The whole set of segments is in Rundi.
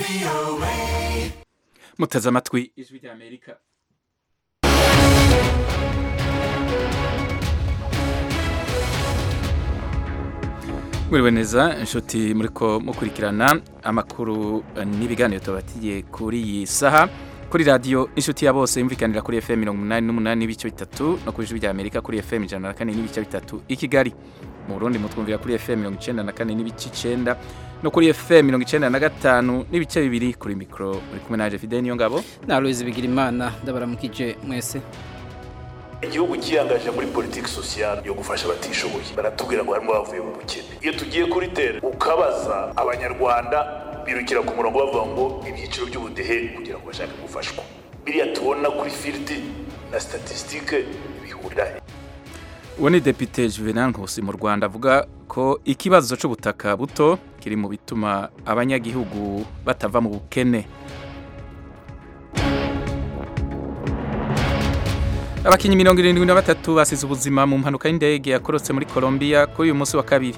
muteze amatwi ijwi rya amerika mwiriwe neza inshuti muriko mukurikirana amakuru n'ibiganiro tubatiye kuri iyi saha kuri radiyo inshuti ya bose yumvikanira kuri fm mirongo umunani n'umunani n'ibice bitatu no ku ijwi rya amerika kuri fm ijana na kane n'ibice bitatu i kigali mu burundi mutwumvira kuri fm mirongo icenda na kane n'ibice icenda no kuri fm mirongo icenda na gatanu n'ibice bibiri kuri mikoro uri kumwe naje fide niyo ngabo na Louise Bigirimana ndabaramukije mwese igihugu cyiyangaje muri politiki sosiyale yo gufasha abatishoboye baratubwira ngo harimo bavuye mu bukene iyo tugiye kuri tere ukabaza abanyarwanda birukira ku murongo bavuga ngo ibyiciro by'ubudehe kugira ngo bashake gufashwa biriya tubona kuri filidi na statisitike bihurira he uwo ni depite juvenal nkusi mu rwanda avuga ko ikibazo c'ubutaka buto kiri mu bituma abanyagihugu batava mu bukene abakinyi mirongo irindwi na batatu basize ubuzima mu mpanuka y'indege yakorotse muri colombia kuri uyu munsi wa kabiri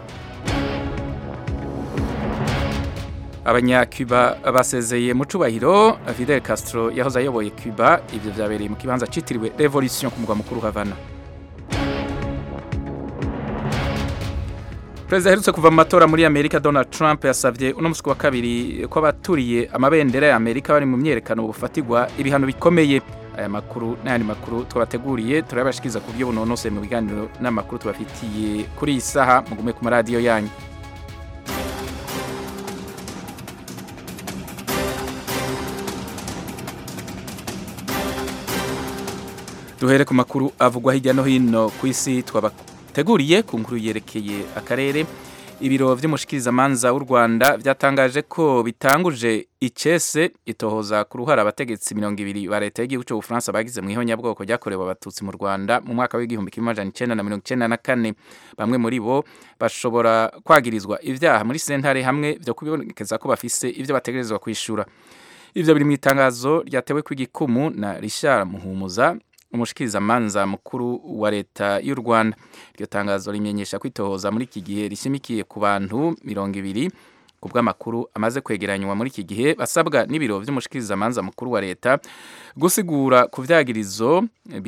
abanyacuba basezeye mu cubahiro fidel castro yahoze ayoboye cuba ivyo vyabereye mu kibanza citiriwe revolution ku mugwa mukuru havana perezida aherutse kuva mu matora muri amerika donald trump yasavye uno musi wa kabiri ko abaturiye amabendera ya amerika bari mu myerekano bufatirwa ibihano bikomeye aya makuru n'ayandi makuru twabateguriye turabashikiriza ku buryo bunonose mu biganiro n'amakuru tubafitiye kuri iyi saha mugume ku maradiyo yanyu duhere ku makuru avugwa hirya no hino ku isi twabateguriye ku nkuru yerekeye akarere ibiro vy'umushikirizamanza w'u Rwanda vyatangaje ko bitanguje icese itohoza ku ruhara abategetsi mirongo ibiri ba leta y'igihugu c'ubufaransa bagize mu ihonyabwoko ryakorewe abatutsi mu Rwanda mu mwaka w'igihumbi kimwe amajana icenda na mirongo icenda na kane bamwe muri bo bashobora kwagirizwa ivyaha muri sentare hamwe vyo kubonekeza ko bafise ivyo bategerezwa kwishura ivyo biri mu itangazo ryatewe kw'igikumu na Richard Muhumuza umushikirizamanza mukuru wa leta y'u Rwanda iryo tangazo rimenyesha kwitohoza muri iki gihe rishimikiye ku bantu mirongo ibiri ku bw'amakuru amaze kwegeranywa muri iki gihe basabwa n'ibiro vy'umushikirizamanza mukuru wa leta gusigura ku vyagirizo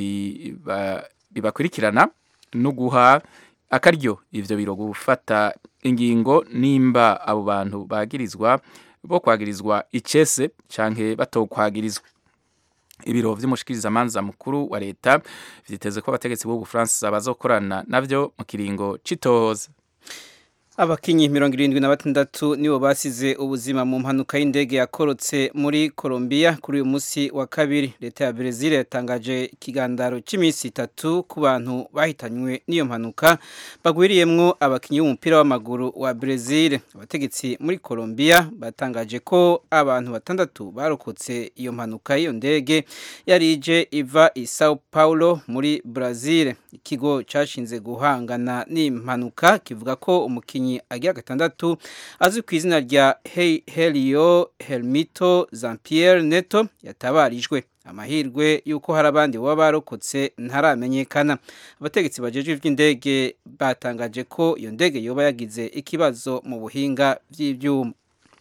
bibakurikirana no guha akaryo ivyo biro gufata ingingo nimba abo bantu bagirizwa bo kwagirizwa icese canke batokwagirizwa ibiro vy'umushikirizamanza mukuru wa leta vyiteze ko abategetsi b'ubufaransa bazokorana navyo mu kiringo c'itohoza abakinyi mirongo irindwi na batandatu nibo basize ubuzima mu mpanuka y'indege yakorotse muri Colombia kuri uyu munsi wa kabiri leta ya Brazil yatangaje ikigandaro cy'iminsi itatu ku bantu bahitanywe n'iyo mpanuka bagwiriyemwo abakinyi b'umupira w'amaguru wa Brazil abategetsi muri Colombia batangaje ko abantu batandatu barokotse iyo mpanuka y'iyo ndege yari ije iva i Sao Paulo muri Brazil ikigo cashinze guhangana n'impanuka kivuga ko umukinyi agira gatandatu azwi ku izina rya Helio Helmito Jean Pierre Neto yatabarijwe amahirwe yuko hari abandi baba barokotse ntaramenyekana abategetsi bajejwe ivy'indege batangaje ko iyo ndege yoba yagize ikibazo mu buhinga vy'ivyuma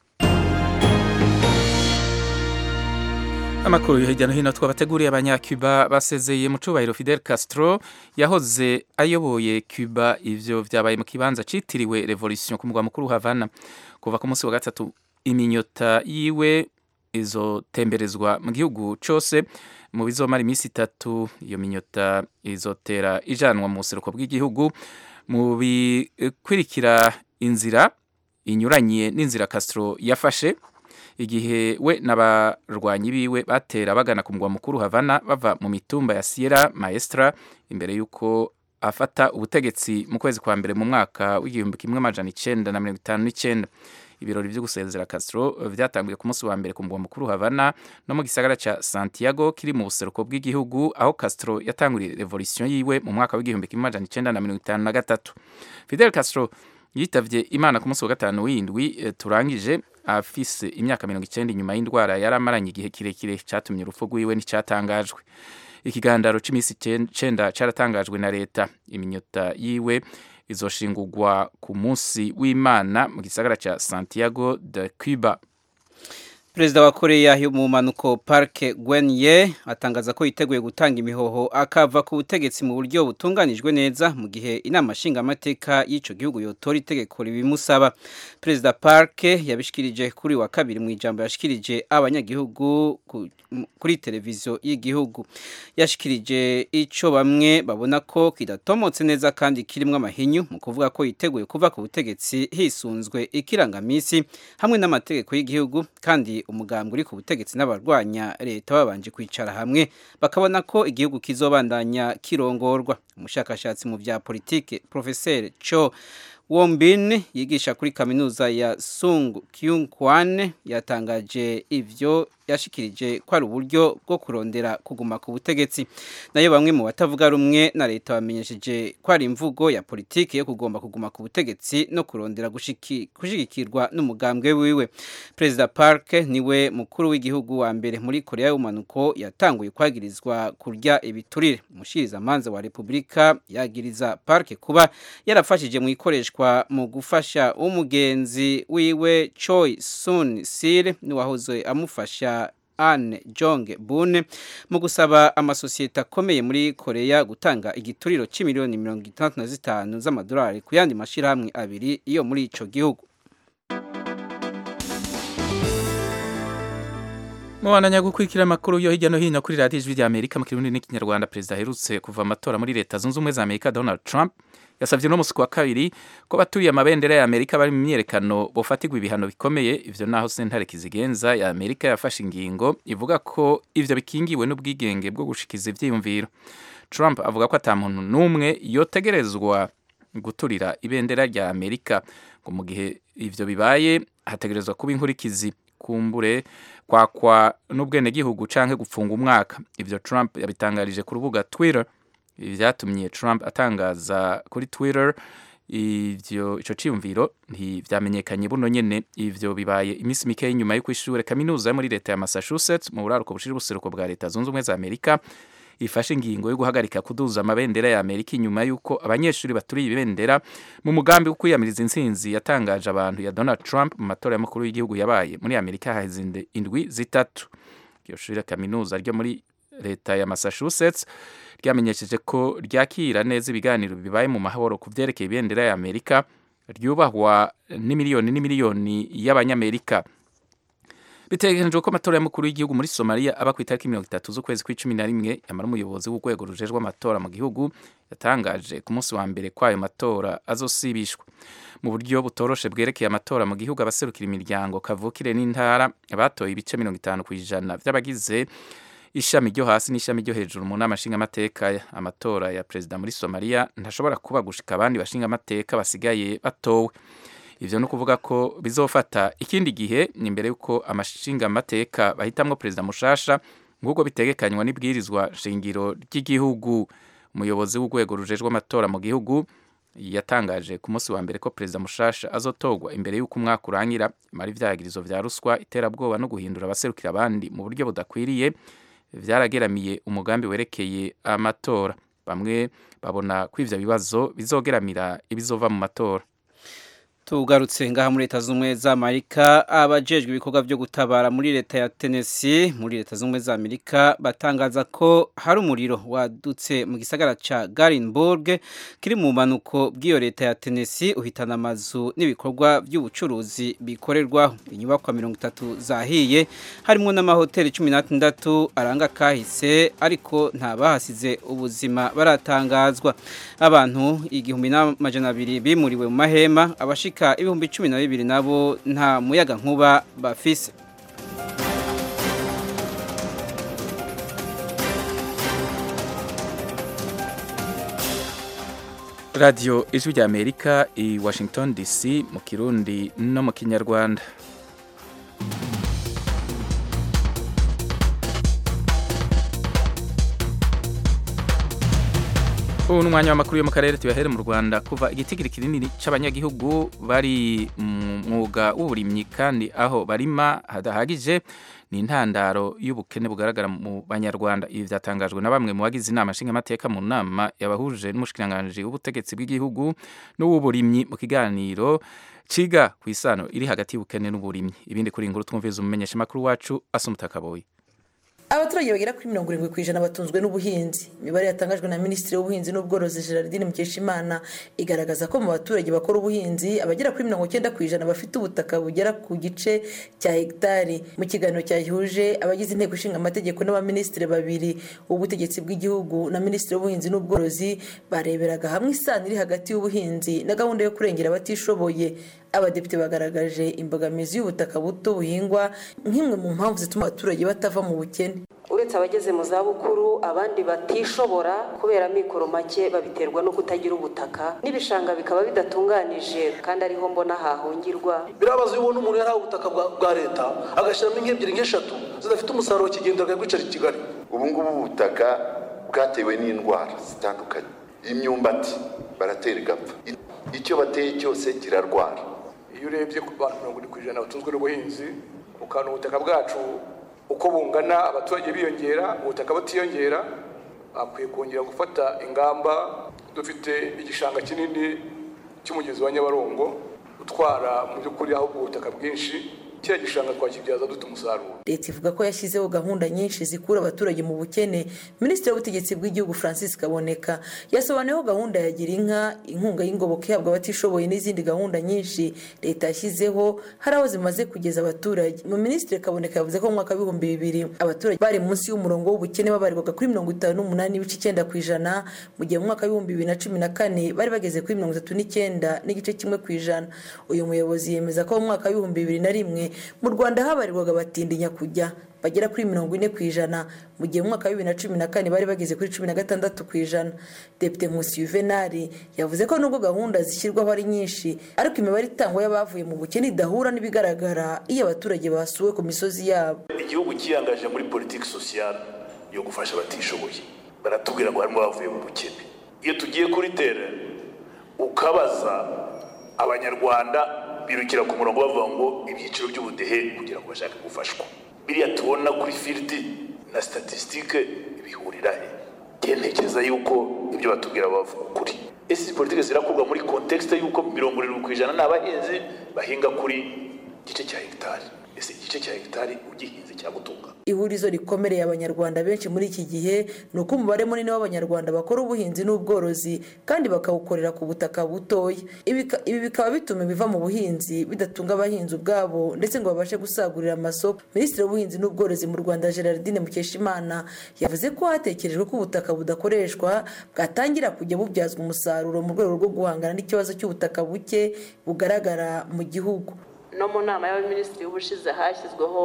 amakuru yo hirya no hino twabateguriye abanyacuba basezeye mu cubahiro Fidel Castro yahoze ayoboye Cuba ivyo vyabaye mu kibanza citiriwe Revolution ku mugwa mukuru Havana kuva ku munsi wa gatatu iminyota yiwe izotemberezwa mu gihugu cose mu bizomara iminsi itatu iyo minyota izotera ijanwa mu buseruko bw'igihugu mu bikurikira inzira inyuranye n'inzira Castro yafashe igihe we n'abarwanyi biwe batera bagana ku mugwa mukuru Havana bava mu mitumba ya Sierra Maestra imbere yuko afata ubutegetsi mu kwezi kwa mbere mu mwaka w'igihumbi kimwe amajana icenda na mirongo itanu n'icenda ibirori vyo gusezera Castro vyatanguye ku munsi wa mbere ku mugwa mukuru Havana no mu gisagara ca Santiago kiri mu buseruko bw'igihugu aho Castro yatanguriye revolution yiwe mu mwaka w'igihumbi kimwe amajana icenda na mirongo itanu na gatatu Fidel Castro yitavye imana ku munsi wa gatanu w'indwi turangije afise imyaka mirongo icenda inyuma y'indwara yari amaranye igihe kirekire catumye urupfu rwiwe nticatangajwe ikigandaro c'imisi icenda caratangajwe na leta iminyota yiwe izoshingurwa ku munsi w'imana mu gisagara ca santiago de cuba Perezida wa Korea yo mu manuko Park Geun-hye atangaza ko yiteguye gutanga imihoho akava ku butegetsi mu buryo butunganijwe neza mu gihe inama nshingamateka y'ico gihugu yotora itegeko ribimusaba. Perezida Park yabishikirije kuri wa kabiri mu ijambo yashikirije abanyagihugu kuri televiziyo y'igihugu. Yashikirije ico bamwe babona ko kidatomotse neza kandi kirimwo amahinyu mu kuvuga ko yiteguye kuva ku butegetsi hisunzwe ikirangamisi hamwe n'amategeko y'igihugu kandi umugambwe uri ku butegetsi n'abarwanya leta babanje kwicara hamwe bakabona ko igihugu kizobandanya kirongorwa umushakashatsi mu bya politike professeur Cho Wombin yigisha kuri kaminuza ya Sung Kyung Kwan yatangaje ivyo yashikirije ko ari uburyo bwo kurondera kuguma ku butegetsi nayo bamwe mu batavuga rumwe na leta bamenyesheje ko ari imvugo ya politiki yo kugomba kuguma ku butegetsi no kurondera gushigikirwa n'umugambwe wiwe perezida Park niwe mukuru w'igihugu wa mbere muri Korea y'umanuko yatanguye kwagirizwa kurya ibiturire umushiriza manza wa Republika yagiriza Park kuba yarafashije mu ikoreshwa mu gufasha umugenzi wiwe Choi Soon Sil ni wahoze amufasha Anne Jong Bune mu gusaba amasosiyete akomeye muri Korea gutanga igituriro c'imiliyoni mirongo itandatu na zitanu z'amadolari ku yandi mashirahamwe abiri iyo muri ico gihugu Mubandanya gukurikira amakuru yo hirya no hino kuri radiyo ijwi rya Amerika mu kirundi n'ikinyarwanda perezida aherutse kuva amatora muri leta zunze ubumwe za Amerika Donald Trump yasavye no musi wa kabiri ko baturiye amabendera ya Amerika bari mu myerekano bofatirwa ibihano bikomeye ivyo naho sentare kizigenza ya Amerika yafashe ingingo ivuga ko ivyo bikingiwe n'ubwigenge bwo gushikiza ivyiyumviro Trump avuga ko ata muntu n'umwe yotegerezwa guturira ibendera rya Amerika ngo mu gihe ivyo bibaye hategerezwa kuba inkurikizi kumbure kwakwa n'ubwenegihugu canke gupfunga umwaka ivyo Trump yabitangarije ku rubuga Twitter vyatumye Trump atangaza kuri Twitter ivyo ico ciyumviro ntivyamenyekanye buno nyene ivyo bibaye imisi mike nyuma yo kwishure kaminuza yo muri leta ya Massachusetts mu buraruko bushira ubuseruko bwa leta zunze ubumwe za Amerika ifashe ingingo yo guhagarika kuduza amabendera ya Amerika inyuma yuko abanyeshuri baturiye ibendera mu mugambi wo kwiyamiriza intsinzi yatangaje abantu ya Donald Trump mu matora y'umukuru w'igihugu yabaye muri Amerika haheze indwi zitatu iryo shuri kaminuza ryo muri leta ya Massachusetts ryamenyesheje ko ryakira neza ibiganiro bibaye mu mahoro ku vyerekeye ibendera ya Amerika ryubahwa n'imiliyoni n'imiliyoni y'abanyamerika biteganijwe ko amatora y'umukuru w'igihugu muri Somalia aba ku itariki mirongo itatu z'ukwezi kw'icumi na rimwe yamara umuyobozi w'urwego rujejwe amatora mu gihugu yatangaje ku munsi wa mbere kwayo matora azosibishwa mu buryo butoroshe bwerekeye amatora mu gihugu abaserukira imiryango kavukire n'intara batoye ibice mirongo itanu ku ijana vy'abagize ishami ryo hasi n'ishami ryo hejuru mu nama nshingamateka amatora ya perezida muri Somalia ntashobora kuba gushika abandi bashingamateka basigaye batowe ivyo no kuvuga ko bizofata ikindi gihe ni imbere yuko amashingamateka bahitamwo perezida mushasha nk'uko bitegekanywa n'ibwirizwa shingiro ry'igihugu umuyobozi w'urwego rujejwe amatora mu gihugu yatangaje ku munsi wa mbere ko perezida mushasha azotorwa imbere y'uko umwaka urangira mara ivyagirizo vya ruswa iterabwoba no guhindura abaserukira abandi mu buryo budakwiriye vyarageramiye umugambi werekeye amatora bamwe babona ko ivyo bibazo bizogeramira ibizova mu matora tugarutse ngaha muri leta z'ubumwe za amerika abajejwe ibikorwa byo gutabara muri leta ya tennessee muri leta z'ubumwe za amerika batangaza ko hari umuriro wadutse mu gisagara ca garinburg kiri mu manuko bw'iyo leta ya tennessee uhitana amazu n'ibikorwa by'ubucuruzi bikorerwaho inyubakwa mirongo itatu zahiye harimo n'amahoteli cumi n'atandatu aranga kahise ariko nta bahasize ubuzima baratangazwa abantu igihumbi n'amajana abiri bimuriwe mu mahema abashika ibihumbi cumi na bibiri nabo nta muyaga nkuba bafise radiyo ijwi rya amerika i washington dc mu kirundi no mu kinyarwanda ubu ni umwanya w'amakuru yo mu karere tuyahere mu rwanda kuva igitigiri kinini cy'abanyagihugu bari mu mwuga w'uburimyi kandi aho barima hadahagije ni intandaro y'ubukene bugaragara mu banyarwanda ibi byatangajwe na bamwe mu bagize inama nshingamateka mu nama yabahuje n'umushikiranganji w'ubutegetsi bw'igihugu n'uw'uburimyi mu kiganiro ciga ku isano iri hagati y'ubukene n'uburimyi ibindi kuri inkuru twumviza umumenyeshamakuru wacu asumuta kaboyi abaturage bagera kuri mirongo irindwi ku ijana batunzwe n'ubuhinzi imibare yatangajwe na minisitiri w'ubuhinzi n'ubworozi gerardine mukeshimana igaragaza ko mu baturage bakora ubuhinzi abagera kuri mirongo icyenda ku ijana bafite ubutaka bugera ku gice cya hegitari mu kiganiro cyahuje abagize inteko ishinga amategeko n'abaminisitiri babiri w'ubutegetsi bw'igihugu na minisitiri w'ubuhinzi n'ubworozi bareberaga hamwe isano iri hagati y'ubuhinzi na gahunda yo kurengera abatishoboye abadepite bagaragaje imbogamizi y'ubutaka buto buhingwa nk'imwe mu mpamvu zituma abaturage batava mu bukene uretse abageze mu zabukuru abandi batishobora kubera amikoro make babiterwa no kutagira ubutaka n'ibishanga bikaba bidatunganije kandi ariho mbona hahungirwa birabaza iyo ubona umuntu yari ubutaka bwa leta agashyiramo nk'ebyiri nk'eshatu zidafite umusaruro kigendera akabwicara i kigali ubu ngubu ubutaka bwatewe n'indwara zitandukanye imyumbati baratera igapfa icyo bateye cyose kirarwara iyo urebye ku bantu mirongo irindwi ku ijana batunzwe n'ubuhinzi ukabona ubutaka bwacu uko bungana abaturage biyongera ubutaka butiyongera bakwiye kongera gufata ingamba dufite igishanga kinini cy'umugezi wa nyabarongo utwara mu by'ukuri ahubwo ubutaka bwinshi kiriya gishanga twakibyaza dute umusaruro leta ivuga ko yashyizeho gahunda nyinshi zikura abaturage mu bukene minisitiri w'ubutegetsi bw'igihugu francis kaboneka yasobanuyeho gahunda ya gira inka inkunga y'ingoboka ihabwa abatishoboye n'izindi gahunda nyinshi leta yashyizeho hari aho zimaze kugeza abaturage mu minisitiri kaboneka yavuze ko mu mwaka w'ibihumbi bibiri abaturage bari munsi y'umurongo w'ubukene babarirwaga kuri mirongo itanu n'umunani n'ibice icyenda ku ijana mu gihe mu mwaka w'ibihumbi bibiri na cumi na kane bari bageze kuri mirongo itatu n'icyenda n'igice kimwe ku ijana uyu muyobozi yemeza ko mu mwaka w'ibihumbi bibiri na rimwe mu rwanda habarirwaga abatindi nyakujya bagera kuri mirongo ine ku ijana mu gihe mu mwaka wa bibiri na cumi na kane bari bageze kuri cumi na gatandatu ku ijana depite nkusi yuvenali yavuze ko nubwo gahunda zishyirwaho ari nyinshi ariko imibare itangwa y'abavuye mu bukene idahura n'ibigaragara iyo abaturage basuwe ku misozi yabo igihugu cyiyangaje muri politiki sosiyale yo gufasha abatishoboye baratubwira ngo harimo abavuye mu bukene iyo tugiye kuri tere ukabaza abanyarwanda birukira ku murongo bavuga ngo ibyiciro by'ubudehe kugira ngo bashake gufashwa biriya tubona kuri firidi na statisitike bihurira he ntekereza yuko ibyo batubwira bavuga ukuri ese izi politiki zirakorwa muri kontekisite y'uko mirongo irindwi ku ijana ni abahinzi bahinga kuri igice cya hegitari ese igice cya hegitari ugihinze cyagutunga ihurizo rikomereye abanyarwanda benshi muri iki gihe ni uko umubare munini w'abanyarwanda bakora ubuhinzi n'ubworozi kandi bakawukorera ku butaka butoya ibi bikaba bituma ibiva mu buhinzi bidatunga abahinzi ubwabo ndetse ngo babashe gusagurira amasoko minisitiri w'ubuhinzi n'ubworozi mu rwanda gerardine mukeshimana yavuze ko hatekerejwe ko ubutaka budakoreshwa bwatangira kujya bubyazwa umusaruro mu rwego rwo guhangana n'ikibazo cy'ubutaka buke bugaragara mu gihugu no mu nama y'abaminisitiri y'ubushize hashyizweho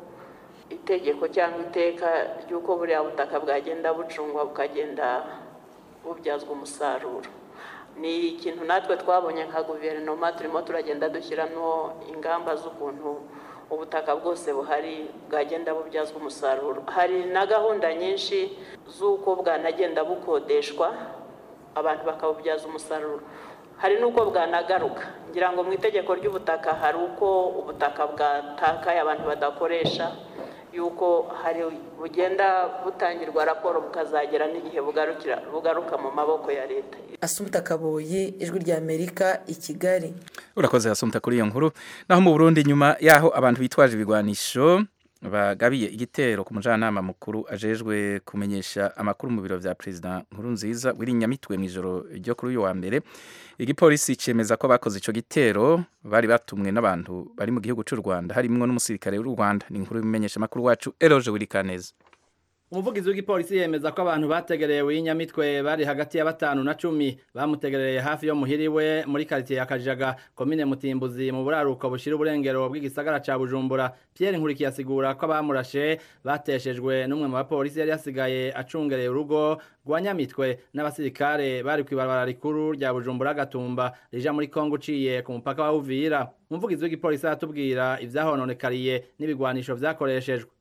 itegeko cyangwa iteka ry'uko buriya butaka bwagenda bucungwa bukagenda bubyazwa umusaruro ni ikintu natwe twabonye nka guverinoma turimo turagenda dushyiramo ingamba z'ukuntu ubutaka bwose buhari bwagenda bubyazwa umusaruro hari na gahunda nyinshi z'uko bwanagenda bukodeshwa abantu bakabubyaza umusaruro hari n'uko bwanagaruka ngira ngo mu itegeko ry'ubutaka hari uko ubutaka bwatakaye abantu badakoresha yuko hari bugenda butangirwa raporo bukazagera n'igihe bugaruka mu maboko ya leta asumta kaboyi ijwi rya amerika i kigali urakoze asumta kuri iyo nkuru naho mu burundi nyuma y'aho abantu bitwaje ibigwanisho bagabiye igitero ku mujyanama mukuru ajejwe kumenyesha amakuru mu biro bya perezida nkuru nziza nyamitwe mu ijoro ryo kuri uyu wa mbere igipolisi cyemeza ko bakoze icyo gitero bari batumwe n'abantu bari mu gihugu cy'u rwanda harimo n'umusirikare w'u rwanda ni inkuru y'imenyesha amakuru wacu eroje wirikaneza umuvugizi w'igipolisi yemeza ko abantu bategerewe y'inyamitwe bari hagati ya batanu na cumi bamutegereye hafi yo muhiriwe muri karitsiye ya kajaga komine mutimbuzi mu buraruko bushira uburengero bw'igisagara ca bujumbura pierre nkurikiye asigura ko abamurashe bateshejwe n'umwe mu bapolisi yari yasigaye acungereye urugo rwa nyamitwe n'abasirikare bari kw'ibarabara rikuru rya bujumbura gatumba rija muri kongo uciye ku mupaka wa uvira umuvugizi w'igipolisi aratubwira ivyahononekariye n'ibigwanisho vyakoreshejwe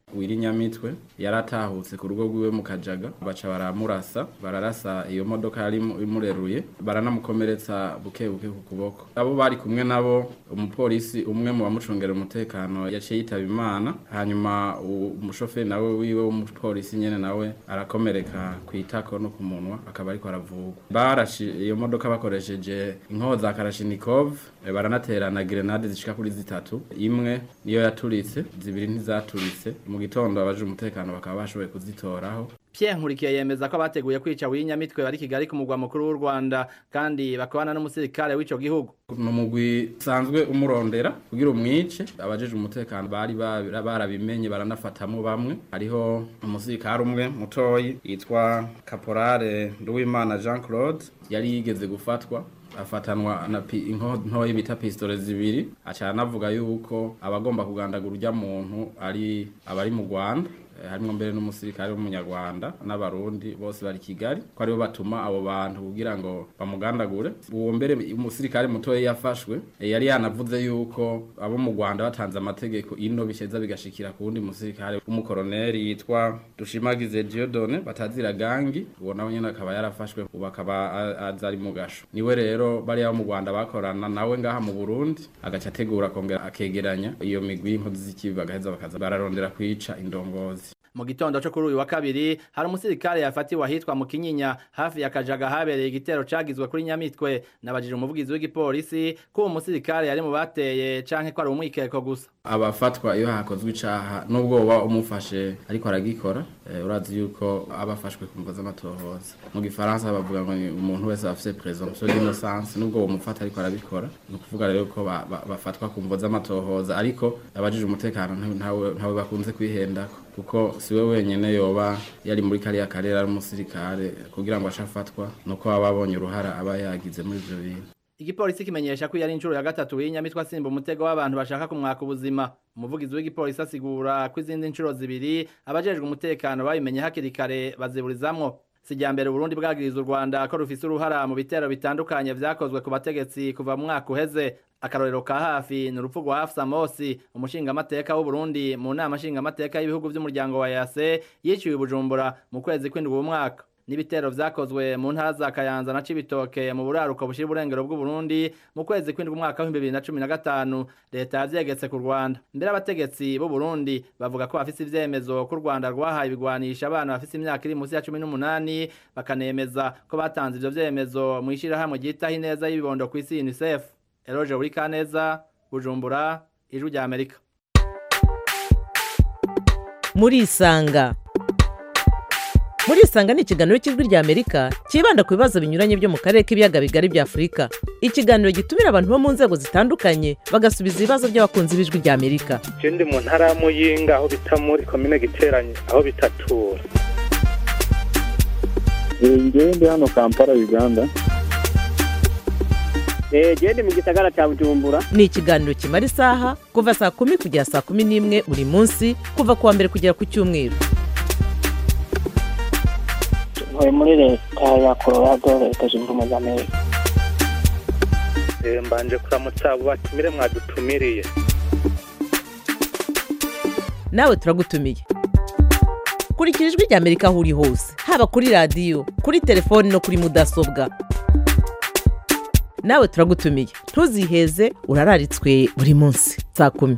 wirinyamitwe yaratahutse ku rugo rwiwe mu kajaga baca baramurasa bararasa iyo modoka yari imureruye baranamukomeretsa buke buke ku kuboko abo bari kumwe nabo umupolisi umwe mu bamucungera umutekano yaciye yitaba imana hanyuma umushoferi nawe wiwe w'umupolisi nyene nawe arakomereka ku itako no ku munwa akaba ariko aravugwa barashi iyo modoka bakoresheje inkoho za karashinikov baranaterana grenade zishika kuri zitatu imwe niyo yaturitse zibiri ntizaturitse mu gitondo abaje umutekano bakaba bashoboye kuzitoraho Pierre Nkurikiye yemeza ko abateguye kwica w'inyamitwe bari Kigali ku mugwa mukuru w'u Rwanda kandi bakabana n'umusirikare w'ico gihugu numugwi sanzwe umurondera kugira umwice abajeje umutekano bari barabimenye baranafatamo bamwe hariho umusirikare umwe mutoyi yitwa Caporale Nduwimana Jean Claude yari yigeze gufatwa afatanwa na intoyi bita pistole zibiri aca anavuga yuko abagomba kugandagura urya muntu ari abari mu Rwanda harimo mbere n'umusirikare w'umunyarwanda n'abarundi bose bari Kigali ko aribo batuma abo bantu kugira ngo bamugandagure uwo mbere umusirikare mutoya yafashwe yari yanavuze yuko abo mu Rwanda batanze amategeko ino bisheza bigashikira ku wundi musirikare w'umukoroneri yitwa Dushimagize Dieudonne batazira gangi uwo nawe nyene akaba yarafashwe ubu akaba aza ari mu gasho niwe rero bari abo mu Rwanda bakorana nawe ngaha mu Burundi agaca ategura kongera akegeranya iyo migwi y'inkozi z'ikibi bagaheza bakaza bararondera kwica indongozi mu gitondo cyo kuri uyu wa kabiri hari umusirikare yafatiwe ahitwa mu kinyinya hafi ya kajaga habereye igitero cagizwe kuri nyamitwe nabajije umuvugizi w'igipolisi ko uwo musirikare yari mu bateye canke ko ari umwikeko gusa abafatwa iyo hakozwe icaha nubwo woba umufashe ariko aragikora e, urazi yuko abafashwe ku mvo z'amatohoza mu gifaransa bavuga ngo umuntu wese afise presomption d'innocence nubwo mufata ariko arabikora ni ukuvuga rero ko ba, ba, bafatwa ku mvo z'amatohoza ariko abajije umutekano ntawe ntawe bakunze kwihendako kuko siwe wenyene yoba yari muri kariya karere ari umusirikare kugira ngo ashafatwa nuko baba babonye uruhara aba yagize muri ivyo bintu igipolisi kimenyesha ko yari inshuro ya gatatu y'inyamitwe asimba umutego w'abantu bashaka kumwaka ubuzima umuvugizi w'igipolisi asigura ko izindi nshuro zibiri abajejwe umutekano babimenye hakiri kare baziburizamwo sijya mbere Burundi bwagiriza u Rwanda ko rufise uruhara mu bitero bitandukanye vyakozwe ku bategetsi kuva mu mwaka uheze akarorero ka hafi ni urupfu rwa Hafsa Mosi umushingamateka w'u Burundi mu nama nshingamateka y'ibihugu vy'umuryango wa EAC yiciwe i Bujumbura mu kwezi kw'indwi uwo mwaka n'ibitero vyakozwe mu ntara za Kayanza na Cibitoke mu buraruko bushira uburengero bw'u Burundi mu kwezi kw'indwi umwaka wa 2015 leta yavyegetse ku Rwanda mbere abategetsi b'u Burundi bavuga ko bafise ivyemezo ko u Rwanda rwahaye ibigwanisha abana bafise imyaka iri munsi ya 18 bakanemeza ko batanze ivyo vyemezo mu ishirahamwe ryitaho ineza y'ibibondo kw'isi UNICEF Eloge Burikaneza Bujumbura Ijwi rya Amerika Murisanga Murisanga ni ikiganiro cy'ijwi rya Amerika cyibanda ku bibazo binyuranye byo mu karere k'ibiyaga bigari bya Afurika. Ikiganiro gitumira abantu bo mu nzego zitandukanye bagasubiza ibibazo by'abakunzi b'ijwi rya Amerika. Je ndi mu ntara ya Muyinga aho bita muri komine Giteranyi aho bitatura. Ngewe ndi hano Kampala Uganda. gende mu gisagara cya bujumbura ni ikiganiro kimara isaha kuva saa kumi kugera saa kumi n'imwe buri munsi kuva ku wa mbere kugera ku cyumweru ntuye muri leta ya colorado leta zunze ubumwe za amerika mbanje kuramutsa abo batumire mwadutumiriye nawe turagutumiye kurikira ijwi rya amerika aho uri hose haba kuri radiyo kuri telefoni no kuri mudasobwa nawe turagutumiye ntuziheze urararitswe buri munsi saa kumi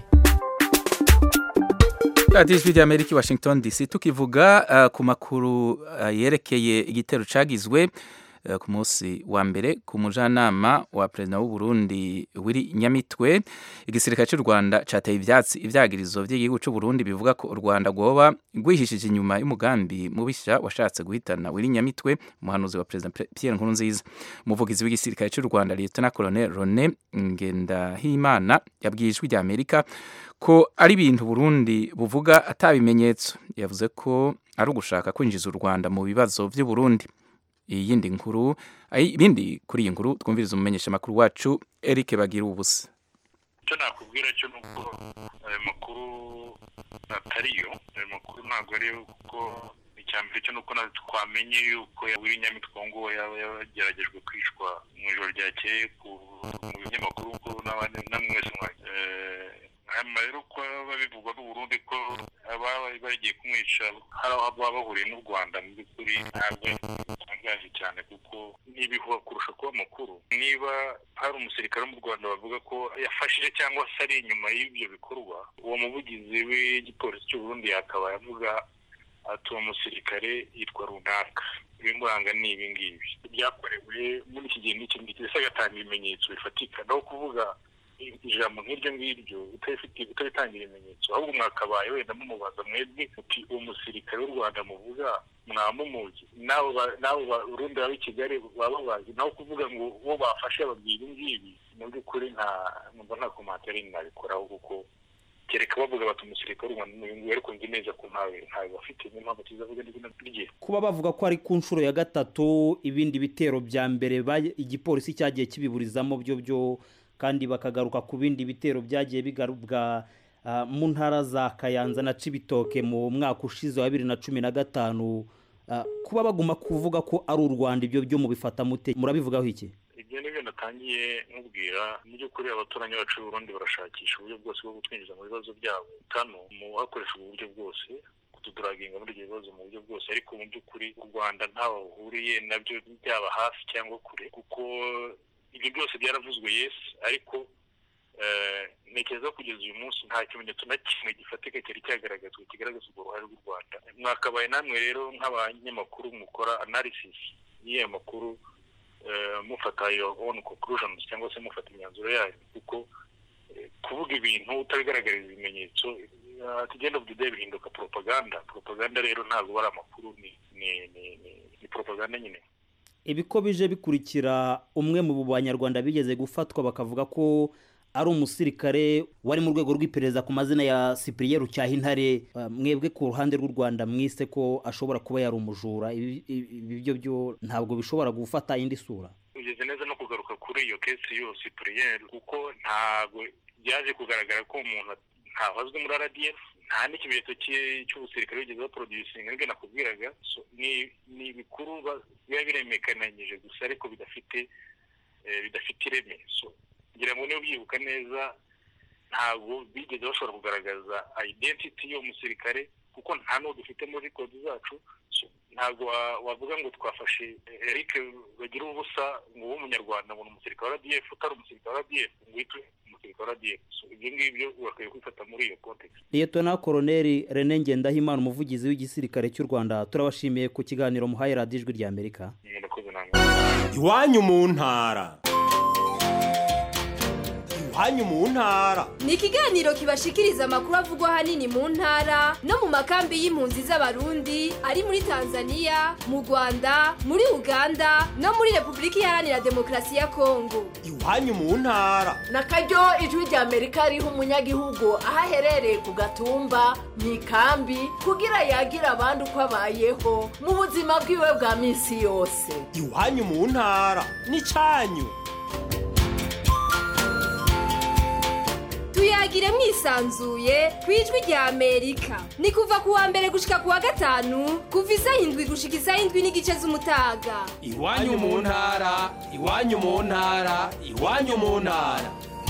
radiyo ijwi rya amerika washington dc tukivuga uh, ku makuru uh, yerekeye igitero cagizwe uh, ku munsi wa mbere ku mujanama wa perezida w'u Burundi wiri nyamitwe igisirikare cy'u Rwanda cateye ivyatsi ivyagirizo by'igihugu cy'u Burundi bivuga ko u Rwanda rwoba rwihishije inyuma y'umugambi mubisha washatse guhitana wiri nyamitwe umuhanuzi wa perezida Pierre Nkurunziza umuvugizi w'igisirikare cy'u Rwanda Lieutenant Colonel Rone Ngendahimana yabwiye ijwi rya Amerika ko ari ibintu Burundi buvuga atabimenyetso yavuze ko ari ugushaka kwinjiza u Rwanda mu bibazo by'u Burundi iyindi nkuru ibindi kuri iyi nkuru twumviriza umumenyesha makuru wacu Eric Bagira ubusa icyo nakubwira cyo nuko ayo makuru atariyo ayo makuru ntabwo ari kuko icyambere cyo nuko twamenye yuko wiri nyamitwe ngo yaba yageragejwe kwicwa mu ijoro ryakeye ku binyamakuru namwe mwese hanyuma rero ko babivugwa n'uburundi ko ababa bagiye kumwica hari aho baba bahuriye n'u rwanda mu by'ukuri ntabwo bitangaje cyane kuko n'ibihuha kurusha kuba amakuru niba hari umusirikare wo mu rwanda bavuga ko yafashije cyangwa se ari inyuma y'ibyo bikorwa uwo muvugizi w'igipolisi cy'u Burundi yakabaye avuga ati uwo musirikare yitwa runaka ibimuranga ni ibi ngibi byakorewe muri iki gihe n'iki ngiki ndetse agatanga ibimenyetso bifatika naho kuvuga ijambo nk'iryo ngiryo utabitangira ibimenyetso ahubwo mwakabaye wenda mumubaza mwebwe uti uwo musirikare w'u rwanda muvuga mwamumuzi n'abo barundi baba i kigali baba bazi naho kuvuga ngo uwo bafashe babwira ibi ngibi mu by'ukuri nta numva nta komantere nabikoraho kuko kereka bavuga bati umusirikare w'u rwanda n'uyu nguyu ariko nzi neza ko ntawe ntawe bafite niyo mpamvu tuzavuga n'izina rye kuba bavuga ko ari ku nshuro ya gatatu ibindi bitero bya mbere igipolisi cyagiye kibiburizamo byo byo kandi bakagaruka ku bindi bitero byagiye bigarubwa mu ntara za kayanza na cibitoke mu mwaka ushize wa bibiri na cumi na gatanu kuba baguma kuvuga ko ari u rwanda ibyo byo mubifata mute murabivugaho iki ibyo ni byo natangiye nkubwira mu by'ukuri abaturanyi bacu b'uburundi barashakisha uburyo bwose bwo gutwinjiza mu bibazo byabo kano mu hakoreshejwe uburyo bwose kutuduraginga muri ibyo bibazo mu buryo bwose ariko mu by'ukuri u rwanda ntaho bahuriye nabyo byaba hafi cyangwa kure kuko ibyo byose byaravuzwe yesi ariko ntekereza ko kugeza uyu munsi nta kimenyetso na kimwe gifatika cyari cyagaragazwa kigaragaza urwo ruhare rw'u rwanda mwakabaye namwe rero nk'abanyamakuru mukora analysis y'iyo makuru mufata your own conclusions cyangwa se mufata imyanzuro yayo kuko kuvuga ibintu utabigaragariza ibimenyetso at the end of the day bihinduka propaganda propaganda rero ntabwo ari amakuru ni ni ni propaganda nyine ibi ko bije bikurikira umwe mu banyarwanda bigeze gufatwa bakavuga ko ari umusirikare wari mu rwego rw'iperereza ku mazina ya Cyprien Rucyahintare mwebwe ku ruhande rw'u Rwanda mwise ko ashobora kuba yari umujura ibi byo byo ntabwo bishobora gufata indi sura ugeze neza no kugaruka kuri iyo kesi yo Cyprien kuko ntabwo byaje kugaragara ko umuntu ntahazwe muri RDF nta n'ikimenyetso cy'ubusirikare bigeze baproducinga nibwo nakubwiraga ni ibikuru biba biremekananyije gusa ariko bidafite bidafite ireme ngira ngo niba ubyibuka neza ntabwo bigeze bashobora kugaragaza identity y'uwo musirikare kuko nta n'uwo dufite muri kodi zacu ntabwo wavuga ngo twafashe eric bagira ubusa ngo ube umunyarwanda ngo ni umusirikare wa radiyef utari umusirikare wa radiyef ngo uhite umusirikare wa radiyef ibyo ngibyo bakwiye kwifata muri iyo kontekisi liyetona koroneri rene ngendahimana umuvugizi w'igisirikare cy'u rwanda turabashimiye ku kiganiro muhaye radiyo ijwi rya amerika iwanyu mu ntara iwanyu mu ntara ni ikiganiro kibashikiriza amakuru avugwa ahanini mu ntara no mu makambi y'impunzi z'abarundi ari muri tanzania mu rwanda muri uganda no muri repubulika iharanira demokarasi ya kongo iwanyu mu ntara na karyo ijwi rya amerika riha umunyagihugu aho aherereye ku gatumba mu ikambi kugira yagira abandi uko abayeho mu buzima bwiwe bwa minsi yose iwanyu mu ntara ni cyanyu tuyagire mwisanzuye ku ijwi rya amerika ni kuva ku wa mbere gushika ku wa gatanu kuva isaha indwi gushika isaha indwi n'igice z'umutaga iwanyu mu ntara iwanyu mu ntara iwanyu mu ntara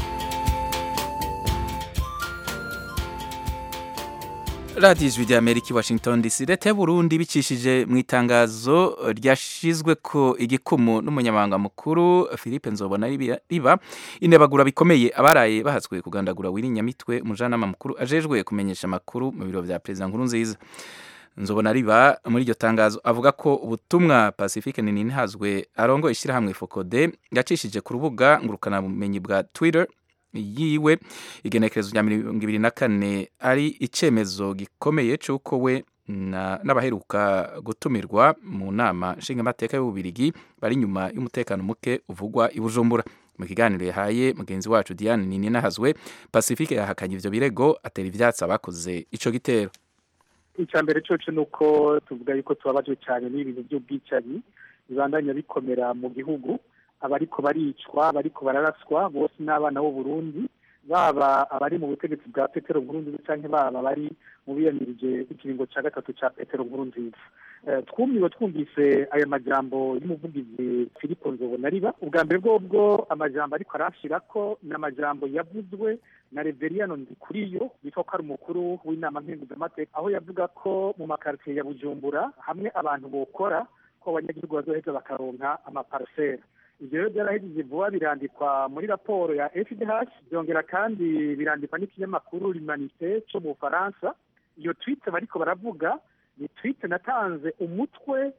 radiyo ijwi rya amerika i washington dc leta y'uburundi bicishije mu itangazo ryashyizwe ko igikumu n'umunyamabanga mukuru philippe nzobona riba inebagura bikomeye abaraye bahaswe kugandagura wirinyamitwe umujyanama mukuru ajejwe kumenyesha amakuru mu biro bya perezida nkuru nziza nzobona riba muri iryo tangazo avuga ko ubutumwa pacifique nini hazwe arongo ishyirahamwe fokode yacishije ku rubuga ngurukanabumenyi bwa twitter yiwe igenekerezo rya mirongo ibiri na kane ari icyemezo gikomeye cy'uko we n'abaheruka gutumirwa mu nama nshingamateka y'ububirigi bari inyuma y'umutekano muke uvugwa i bujumbura mu kiganiro yahaye mugenzi wacu diane nini nahazwe pacifique yahakanye ibyo birego atera ibyatsi abakoze icyo gitero icya mbere cyoce ni uko tuvuga yuko tubabajwe cyane n'ibintu by'ubwicanyi bibandanya bikomera mu gihugu abariko baricwa abariko bararaswa bose n'abana b'u Burundi baba abari mu butegetsi bwa Petero Nkurunziza canke baba bari mu biyamirije ikiringo ca gatatu ca Petero Nkurunziza twumiwe twumvise aya majambo y'umuvugizi filipo nzobonariba ubwa mbere bwobwo amajambo ariko arashira ko ni amajambo yavuzwe na reveriyano ndikuriyo bitwa ko ari umukuru w'inama mpenguzamateka aho yavuga ko mu makaritsiye ya bujumbura hamwe abantu bokora ko abanyagihugu bazoheza bakaronka amaparasera ibyo rero byarahejeje vuba birandikwa muri raporo ya fdh byongera kandi birandikwa n'ikinyamakuru limanite cyo mu bufaransa iyo twite bariko baravuga ni twite natanze umutwe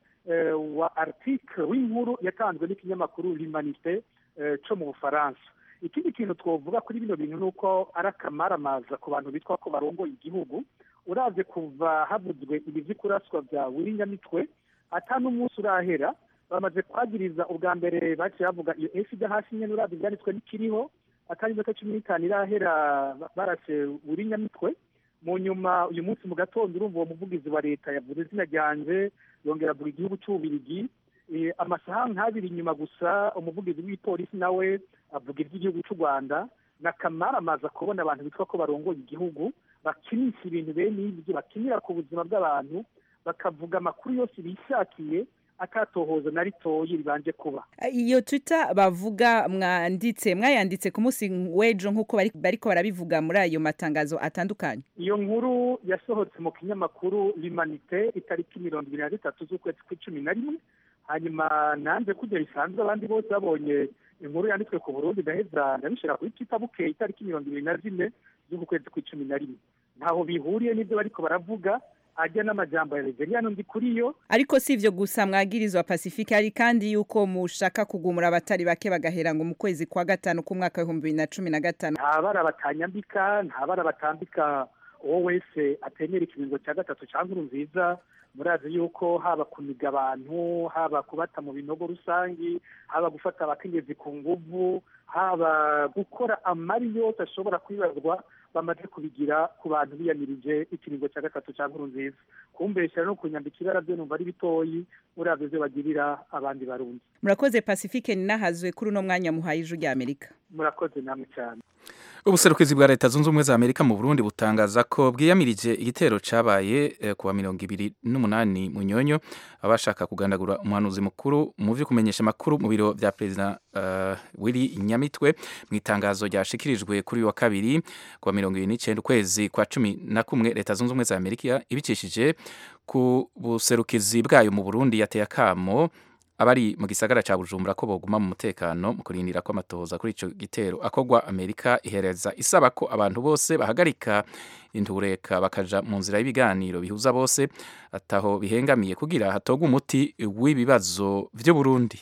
wa article w'inkuru yatanzwe n'ikinyamakuru limanite cyo mu bufaransa ikindi kintu twavuga kuri bino bintu ni uko ari akamaramaza ku bantu bitwa ko barongoye igihugu uravye kuva havuzwe ibi vy'ikuraswa vya wirinyamitwe ata n'umunsi urahera bamaze kwagiriza ubwa mbere baciye bavuga iyo efida hasi nyene uravye ivyanditswe n'ikiriho atari iminota cumi n'itanu irahera barase wirinyamitwe mu nyuma uyu munsi mu gatondo urumva uwo muvugizi wa leta yavuze izina ryanje yongera avuga igihugu c'ububirigi amasaha nk'abiri inyuma gusa umuvugizi w'ipolisi nawe avuga iby'igihugu cy'u rwanda ni akamaramaza kubona abantu bitwa ko barongoye igihugu bakinisha ibintu bene ibyo bakinira ku buzima bw'abantu bakavuga amakuru yose bishakiye akatohoza na ritoyi ribanje kuba iyo twitter bavuga mwanditse mwayanditse ku munsi w'ejo nk'uko bariko barabivuga muri ayo matangazo atandukanye iyo nkuru yasohotse mu kinyamakuru limanite itariki mirongo ibiri na gatatu z'ukwezi kw'icumi na rimwe hanyuma nanze kujya bisanzwe abandi bose babonye inkuru yanditswe ku burundi ndaheza ndabishira kuri twitter bukeye itariki mirongo ibiri na zine z'uku kwezi kw'icumi na rimwe ntaho bihuriye n'ibyo bariko baravuga ajya n'amajambo ya reveriyano ndi kuri yo ariko si ivyo gusa mwagirizwa pacifique hari kandi yuko mushaka kugumura abatari bake bagahera ngo mu kwezi kwa gatanu k'umwaka w'ibihumbi bibiri na cumi na gatanu nta bara batanyambika nta bara batambika uwo wese atemera ikiringo cya gatatu cya nkuru nziza murazi yuko haba kuniga abantu haba kubata mu binogo rusangi haba gufata abakenyezi ku nguvu haba gukora amari yose ashobora kwibazwa bamaze kubigira ku bantu biyamirije ikiringo cya gatatu cya nkuru nziza kumbeshyira no kunyambika ibara byo numva ari bitoyi uravye ivyo bagirira abandi barundi murakoze pacifique ninahazwe kuri uno mwanya muhaye ijwi rya amerika murakoze namwe cyane ubuserukizi bwa leta zunze ubumwe za amerika mu burundi butangaza ko bwiyamirije igitero cabaye eh, kuwa mirongo ibiri n'umunani munyonyo abashaka kugandagura umuhanuzi mukuru mu vyo kumenyesha amakuru mu biro vya perezida uh, willy nyamitwe mu itangazo ryashikirijwe kuri uyu wa kabiri kuwa mirongo ibiri n'icenda ukwezi kwa cumi na kumwe leta zunze ubumwe za amerika ibicishije ku buserukizi bwayo mu burundi yateye akamo abari mu gisagara ca Bujumbura ko boguma mu mutekano mu kurindira ko amatohoza kuri ico gitero akogwa Amerika ihereza isaba ko abantu bose bahagarika intureka bakaja mu nzira y'ibiganiro bihuza bose ataho bihengamiye kugira hatogwa umuti w'ibibazo vy'u Burundi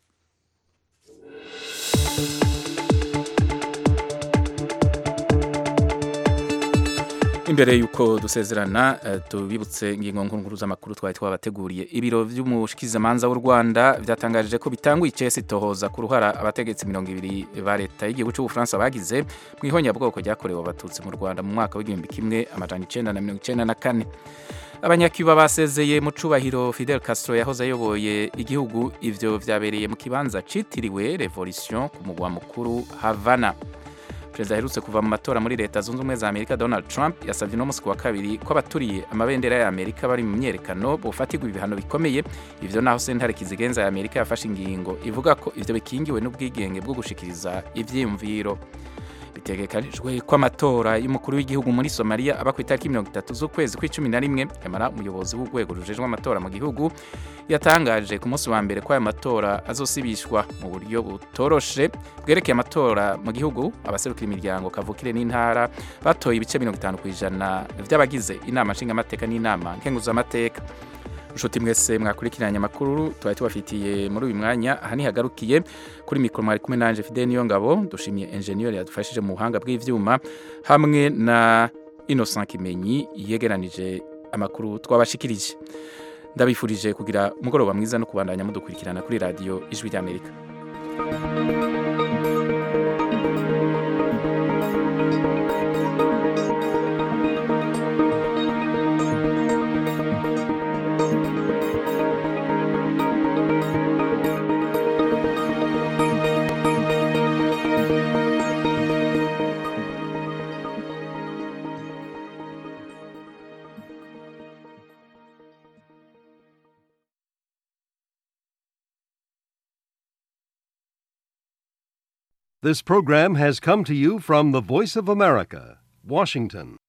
imbere yuko dusezerana uh, tubibutse ingingo nkuru z'amakuru twari twabateguriye ibiro vy'umushikizamanza w'u Rwanda vyatangaje ko bitanguye icese tohoza ku ruhara abategetsi mirongo ibiri ba leta y'igihugu c'ubufaransa bagize mu ihonyabwoko ryakorewe abatutsi mu Rwanda mu mwaka w'igihumbi kimwe amajana icenda na mirongo icenda na kane abanyacuba basezeye mu cubahiro Fidel Castro yahoze ayoboye igihugu ivyo vyabereye mu kibanza citiriwe Revolution ku mugwa mukuru Havana perezida aherutse kuva mu matora muri leta zunze ubumwe za amerika donald trump yasabye uno munsi ku wa kabiri ko abaturiye amabendera ya amerika bari mu myerekano bofatirwa ibihano bikomeye ivyo naho sentare kizigenza ya amerika yafashe ingingo ivuga ko ivyo bikingiwe n'ubwigenge bwo gushikiriza ivyiyumviro bitegekanijwe ko amatora y'umukuru w'igihugu muri somaliya aba ku itariki mirongo itatu z'ukwezi kw'icumi na rimwe yamara umuyobozi w'urwego rujejwe amatora mu gihugu yatangaje ku munsi wa mbere ko ayo matora azosibishwa mu buryo butoroshe bwerekeye amatora mu gihugu abaserukira imiryango kavukire n'intara batoye ibice mirongo itanu ku ijana vy'abagize inama nshingamateka n'inama nkenguzamateka nshuti mwese mwakurikiranye amakuru twari tubafitiye muri uyu mwanya aha nihagarukiye kuri mikoro mwari kumwe nanje Fidel Niyongabo dushimiye engineer yadufashije mu buhanga bw'ivyuma hamwe na Innocent Kimenyi yegeranije amakuru twabashikirije ndabifurije kugira umugoroba mwiza no kubandanya mudukurikirana kuri radio ijwi ry'Amerika This program has come to you from the Voice of America, Washington.